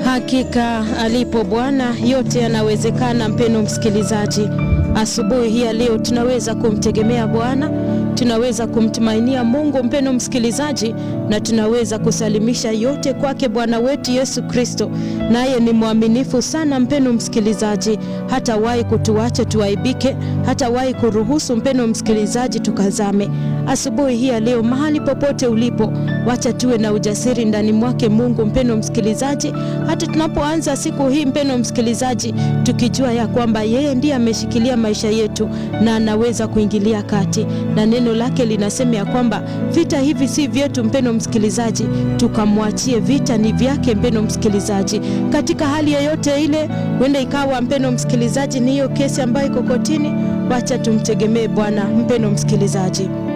Hakika alipo Bwana yote yanawezekana. Mpendo msikilizaji, asubuhi hii ya leo tunaweza kumtegemea Bwana, tunaweza kumtumainia Mungu mpendo msikilizaji, na tunaweza kusalimisha yote kwake Bwana wetu Yesu Kristo, naye ni mwaminifu sana mpendo msikilizaji, hatawahi kutuacha tuaibike, hatawahi kuruhusu mpendo msikilizaji tukazame. Asubuhi hii ya leo, mahali popote ulipo, wacha tuwe na ujasiri ndani mwake Mungu mpendo msikilizaji, hata tunapoanza siku hii mpendo msikilizaji, tukijua ya kwamba yeye ndiye ameshikilia maisha yetu na anaweza kuingilia kati, na neno lake linasema ya kwamba vita hivi si vyetu mpendo msikilizaji, tukamwachie, vita ni vyake mpendo msikilizaji. Katika hali yoyote ile, huenda ikawa mpendo msikilizaji, ni hiyo kesi ambayo iko kotini, wacha tumtegemee Bwana mpendo msikilizaji.